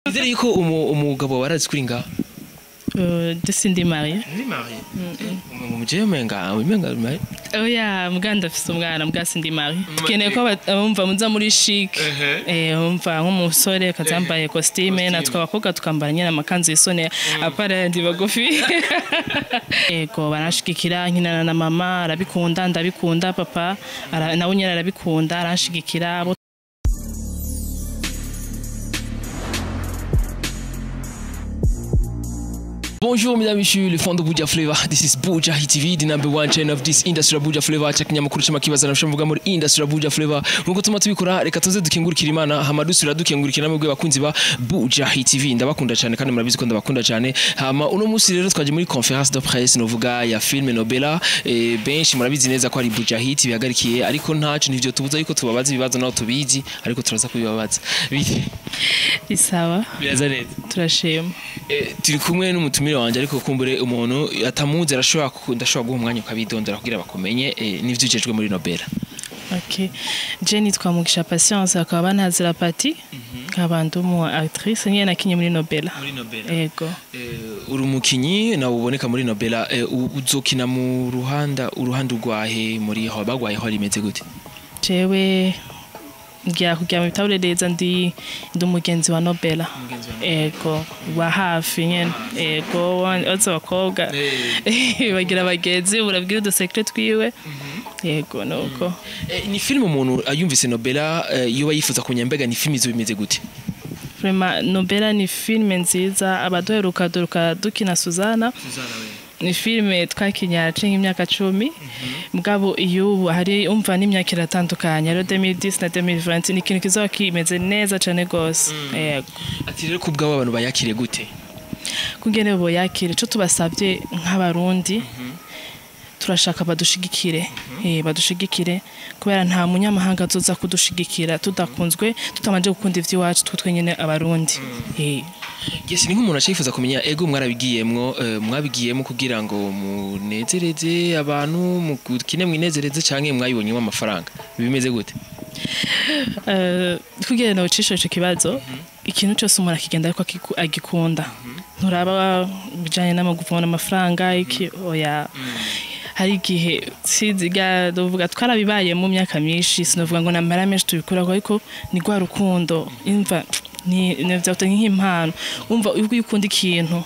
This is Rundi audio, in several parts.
Nizere yuko umu- umugabo warazi kuri ngaha Euh, de Cindy Marie. Ni Marie. Umujeye umenga, umenga Marie. Oya, mbwa ndafise umwana mbwa Cindy Marie. Tukeneye ko aba- abumva muza muri chic. Eh, umva nk'umusore kazambaye costume natwe abakobwa tukambara nyine amakanzu yisone apara yandi bagufi. Ego baranshigikira nkinana na mama arabikunda ndabikunda papa ara- nawe nyine arabikunda aranshigikira abo Bonjour mesdames et messieurs, le fond de Buja Flavor. This is Buja Hit TV, the number one channel of this industry of Buja Flavor. Cha kinyamakuru cy'amakibaza na mvuga muri industry of Buja Flavor. Nkuko tuma tubikora, reka tuze dukengurukira Imana, hama dusubira dukengurukira namwe bakunzi ba Buja Hit TV. Ndabakunda cyane kandi murabizi ko ndabakunda cyane. Hama uno munsi rero twaje muri conference de presse novuga ya film Nobela. E, benshi murabizi neza ko ari Buja Hit bihagarikiye ariko ntacu nivyo tubuza yuko tubabaza ibibazo naho tubizi ariko turaza kubibabaza. Bite? isawa Biraza neza. turashima. Eh, turi kumwe n'umutumire wanje ariko kumbure umuntu atamuzi arashobora ku- ndashobora guha umwanya ukabidondera kugira bakumenye eh, n'ivyo ujejwe muri Nobel Okay. Je nitwa Mugisha Patience akaba banazira pati. Nkaba ndi umu actrice nyene nakinye muri Nobela. muri Nobel Ego. uri umukinyi nawe uboneka muri Nobel eh, u- uzokina mu ruhanda uruhande rwahe muri aho bagwaye ho rimeze gute jewe ngira kugira mu bitabure neza ndi ndi umugenzi wa Nobela ego wa hafi nyene ego ozo bakobwa bagira abagenzi urabwira udusekre twiwe yego nuko Eh, ni film umuntu ayumvise Nobel eh, yoba yifuza kumenya mbega ni film izo bimeze gute vraiment Nobela ni filme nziza abaduheruka duruka dukina Suzana ni filime twakinye haraciye nk'imyaka cumi mugabo iyo ubu hari umva n'imyaka iratandukanye rero 2010 na 2020 ni ikintu kizoba kimeze neza cane gose yego ati rero kubwabo abantu bayakire gute kungene boyakire ico tubasavye nk'abarundi turashaka badushigikire eh badushigikire kubera nta munyamahanga azoza kudushigikira tudakunzwe tutamanje gukunda ivy'iwacu twe twenyene abarundi eh Yes, ni nk'umuntu ashifuza kumenya ego mwarabigiyemwo eh, mwabigiyemo kugira ngo munezereze abantu mukine mwinezereze canke mwabibonyemo amafaranga bimeze gute Eh, kugira ngo ucishe ico kibazo ikintu cyose umuntu akigenda ariko akiku- agikunda nturaba bijanye n'amaguvuna amafaranga iki oya hari igihe siziga dovuga twarabibaye mu myaka myinshi sinovuga ngo namara menshi tubikuraho ariko ni rwa rukundo imva ni nevyauta nk'impano umva iyo ukunda ikintu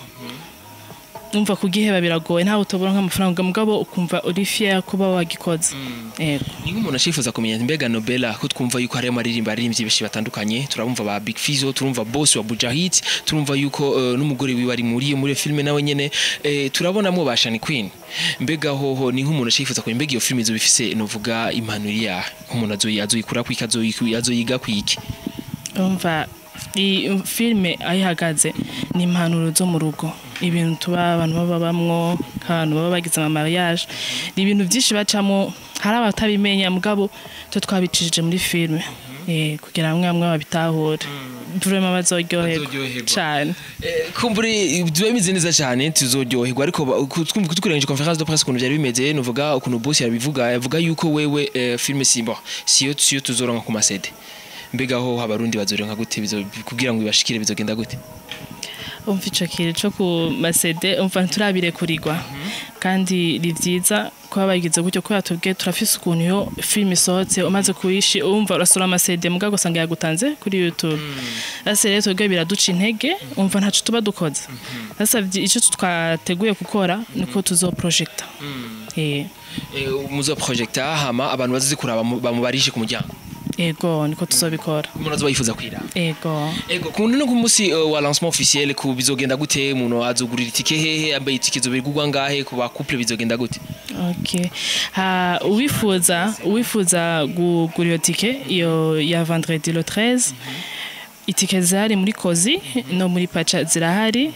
umva kugiheba biragoye ntawe utobora nk'amafaranga mugabo ukumva uri fier kuba wagikoze yego ni nk'umuntu ashifuza kumenya mbega Nobela ko twumva yuko hariyo amaririmba aririmbyi benshi batandukanye turabumva ba Big Fizzo turumva boss wa Buja Hit turumva yuko eh, n'umugore wiwe ari muri muri iyo filme nawe nyene eh, turabonamo ba Shani Queen mbega hoho ni nk'umuntu ashifuza kumenya mbega iyo filme izo bifise novuga impanuro ya nk'umuntu azoyi azoyikura kwiki azoyi- azoyiga kwiki umva iyi filime aho ihagaze ni impanuro zo mu rugo ibintu tuba abantu baba bamwo nk'abantu baba bagize ama mariage ni ibintu byinshi bacamo hari abatabimenya mugabo twe twabicishije muri filime eh, kugira bamwe bamwe babitahure vraiment bazoryoherwa Bazoryoherwa. cyane Eh, kumbure biba bimeze neza cyane tuzoryoherwa ariko ba- ku- twumva tukurengeje conference de presse ukuntu byari bimeze nuvuga ukuntu boss yabivuga yavuga yuko wewe eh, filme simba siyo siyo tuzoronka ku masede mbega ho abarundi bazoronka gute bizo kugira ngo ibashikire bizogenda gute umva ico kintu co ku masede umva ntiturabirekurigwa kandi ni vyiza kuba bagize gutyo kubera tubwiye turafise ukuntu iyo filime isohotse umaze kuyishi umva urasura amasede muga gusanga yagutanze kuri youtube ase rero twebwe biraduca intege umva ntaco tuba dukoze sasa vyi- ico twateguye gukora niko tuzoprojecta eh eh, muzo projecta hama abantu bazizi kuraba mu- bamubarishe ku muryango ego niko tuzobikora umuntu azoba yifuza kwiraba ego ego kundi no ku munsi eh, wa lancement officiel ku bizogenda gute umuntu azogurira itike hehe ambaye itike zobigurwa ngahe ku ba couple bizogenda gute Okay. Ha, uwifuza uwifuza kugura iyo tike iyo ya vendredi le 13 itike zirahari muri kozi no muri paca zirahari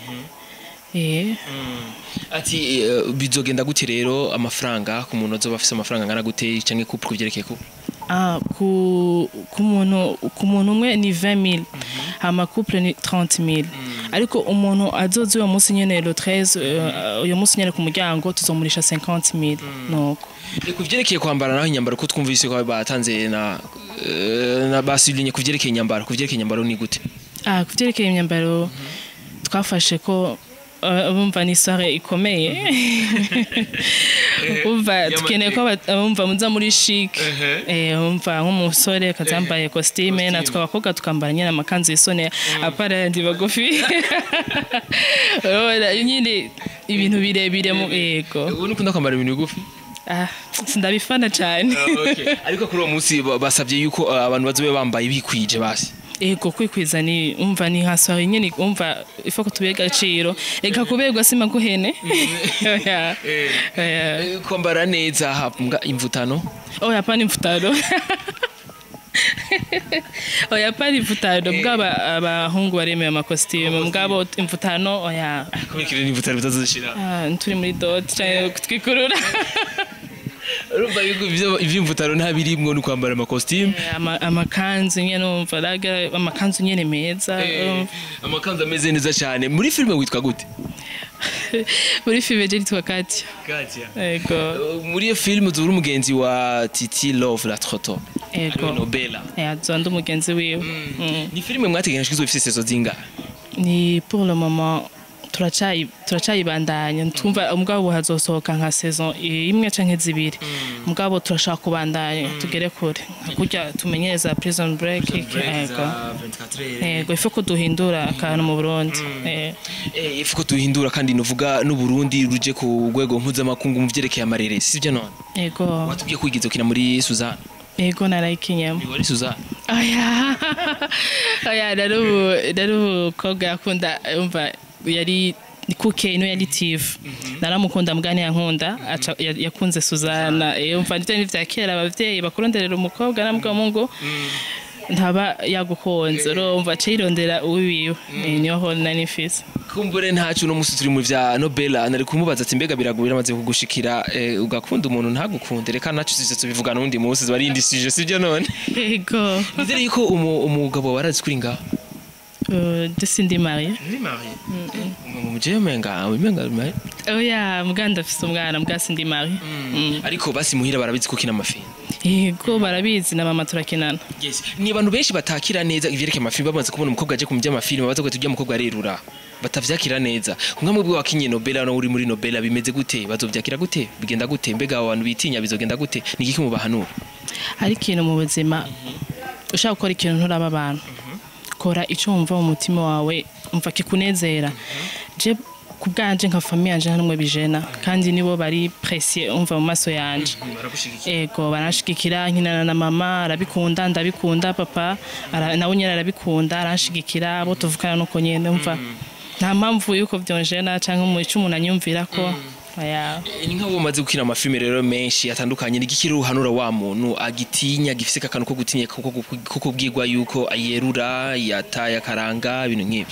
eh ati eh, bizogenda gute rero amafaranga ku muntu azoba afise amafaranga angana gute canke couple kuvyerekeye couple ah ku ku muntu ku muntu umwe ni 20000 hama couple ni 30000 ariko umuntu azoza uyo munsi nyene le 13 eh, uyo munsi nyene ku muryango tuzomurisha 50000 nuko Eh, kuvyerekeye kwambara naho inyambaro ko twumvise ko batanze na eh, na basilinye kuvyerekeye inyambaro kuvyerekeye inyambaro ni gute ah ku byerekeye imyambaro twafashe ko uh, bumva ni soirée ikomeye bumva Yama- dukeneye ko aba- bumva muza muri chic Ehe. eh bumva nk'umusore akazambaye costume natwe abakobwa tukambara nyine amakanzu yisone apara yandi bagufi urabona nyine ibintu birebire mu yego ubu ukunda kwambara ibintu bigufi ah sindabifana cyane ariko kuri uwo munsi ba- basabye yuko uh, abantu bazobe bambaye bikwije basi ego kwikwiza ni umva ni nka soirée nyine umva ifo ko tubihe agaciro reka kuberwa sima guhene Oya. Oya. Eh, kwambara neza habwa imvutano oya pani mfutano oya pani imvutano bwaba abahungu baremeye amakositimu bwabo imvutano oya kubikira n'imvutano bitazishira Ah, turi muri doti cyangwa kutwikurura urumva yuko ivyo- ivy'imvutano nta birimwo no kwambara amakositimu Ama- amakanzu nyine numva raga amakanzu nyine meza um, amakanzu ameze neza cyane muri filime witwa gute muri filime je nitwa Katia ego Uh, muri iyo filime uzura umugenzi wa titi love la troto ego nobela yazo ndi umugenzi wiwe Mm. ni filime mwateganyije ko izofise sezo zingahe ni pour le moment turacayi turacayibandanya twumva mugabo ubu hazosohoka nka saison imwe canke zibiri mugabo turashaka kubandanya tugere kure kurya tumenyereza prison break ego ego ife ko duhindura akantu mu Burundi Eh, Eh, ifu ko duhindura kandi nuvuga n'uburundi ruje ku rwego mpuzamakungu mu vyerekeye amarere sivyo none ego watubwiye ko wigeze ukina muri suzana ego narayikinyemo wari suzana oya oya nari ubu- nari umukobwa yakunda umva yari kuke ino yari tive naramukunda mugani yankunda aca ya- yakunze suzana Eh, umva nivyo ni vya kera abavyeyi bakuronderera umukobwa namubwa mungu ntaba yagukunze urumva aca yirondera uwiwiwe Eh, niyo ho nari mfise kumbure ntacu uno musi turi mu vya nobela nari kumubaza ati mbega birago biramaze kugushikira eh, ugakunda umuntu ntagukunde reka nacu tuze tubivugana undi munsi barindishije sivyo none ego nizere yuko umu- umugabo warazi kuri ngaho Euh, je suis ndi mariée ni mariye umujeye umenga umenga mariye oya muganda afise umwana mbwa sindi mariée Mm. ariko basi muhira barabizi ko kina amafilme yego barabizi na mama turakinana yes ni abantu benshi batakira neza ivyerekeye amafilme bamaze kubona umukobwa aje kumujya amafilme baza kwita ujya mukobwa arerura batavyakira neza nka mwebwe wakinye nobela no uri muri nobela bimeze gute bazovyakira gute bigenda gute mbega abo bantu bitinya bizogenda gute ni igiki mubahanura hari ikintu mu buzima ushaka gukora ikintu nturaba abantu kora icyo wumva mu mutima wawe umva kikunezera je ku bwanje nka famiye yanje nta n'umwe bijena kandi nibo bari presiye umva mu maso yanje ego baranshigikira nkinana na mama arabikunda ndabikunda papa ara- nawe nyine arabikunda aranshigikira abo tuvukana nuko nyene umva nta mpamvu yuko vyonjena canke mu ico umuntu anyumvira ko oya ni nk'abo umaze gukina amafilme rero menshi atandukanye ni igiki ruhanura wa muntu agitinya gifise akantu ko gutinya ko ko kubwirwa yuko ayerura yataye akaranga ibintu nk'ibyo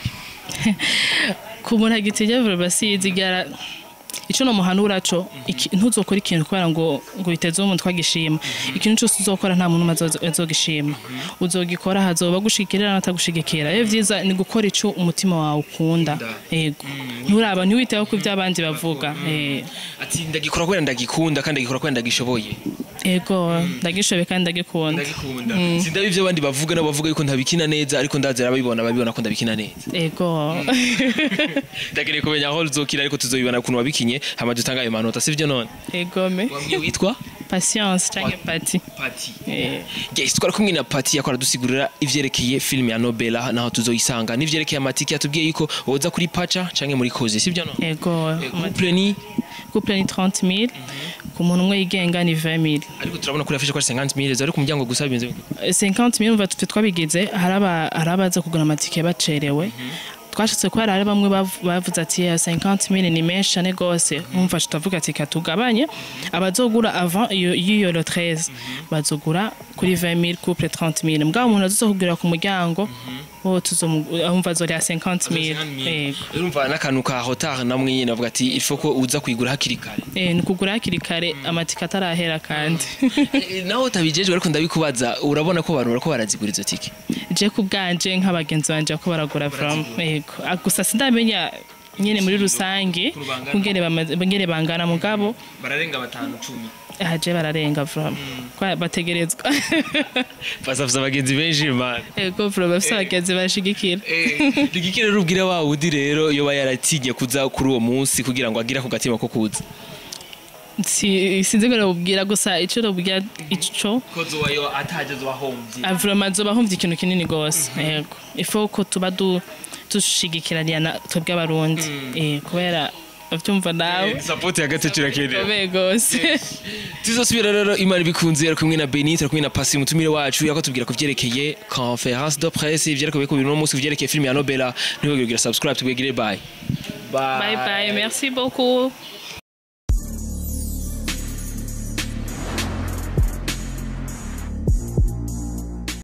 ku muntu agitinya vuba basizi gara ico no muhanura co iki- ntuzokora ikintu kubera ngo ngo biteze umuntu twagishima ikintu cyose uzokora nta muntu umwe azozo- azogishima uzogikora hazoba gushigikira n'atagushigikira rero vyiza ni gukora ico umutima wawe ukunda yego nturaba ntiwiteho ko ibyo abandi bavuga eh, ati ndagikora kubera ndagikunda kandi ndagikora kubera ndagishoboye yego ndagishoboye kandi ndagikunda ndagikunda sindabi ibyo abandi bavuga nabo bavuga yuko ntabikina neza ariko ndazira ababibona babibona ko ndabikina neza yego ndakeneye kumenya aho uzokina ariko tuzobibona ukuntu wabikinye hama dutanga ayo manota sivyo none yego me wambwiye witwa patience canke pati pati Eh, yes twari kumwe na pati yakora dusigurira ivyerekeye filime ya nobela naho tuzoyisanga n'ivyerekeye amatike yatubwiye yuko woza kuri paca canke muri koze sivyo none yego couple ni couple ni 30 000 ku muntu umwe yigenga ni 20 000 ariko turabona kuri afishe ko ari 50 mille ari ku muryango gusa bibenze 50 000 umva twe twabigize hari aba- hari abaza kugura amatike bacerewe twashatse ko hari hari bamwe bav- bavuze ati ya 50 000 ni menshi cyane gose umva tutavuga ati katugabanye abazogura avant iyo iyo le 13 bazogura kuri 20 000 couple 30 000 mbwa umuntu azokugura ku muryango bo tuzomumva azorya 50 000 yego urumva n'akantu ka hotar namwe nyine avuga ati il faut ko uza kuyigura hakiri kare Eh, ni kugura hakiri kare amatike atarahera kandi Eh, naho utabijejwe ariko ndabikubaza urabona ko abantu bariko barazigura izo tike je ku bwanje nk'abagenzi banje ko baragura from yego Ah, gusa sindamenya nyene muri rusange Ukuntu bangana. kungene bamaze- ngene bangana mugabo bararenga batanu cumi aje bararenga vraiment kwa bategerezwa basafuza abagenzi benshi man ego vraiment bafise abagenzi bashigikira rigikira rubwira wa wundi rero yoba yaratinye kuza kuri uwo munsi kugira ngo agire ako gatima ko kuza Si- sinzi ngo nabubwira gusa ico nabubwira ico kozo wayo atageze wahombye Ah, vraiment zoba humva ikintu kinini gose yego ifo ko tuba du dushigikiraniya na twebwe abarundi eh kubera uvyumva nawe support hagati kirakeneye Komeye gose tuzosubira rero imana ibikunze ari kumwe na Benita ari kumwe na Pasi mutumire wacu yako tubwira ku vyerekeye conference de presse ivyerekeye ku bintu no munsi vyerekeye film ya Nobela ntibagire kugira subscribe tubwegire bye bye bye merci beaucoup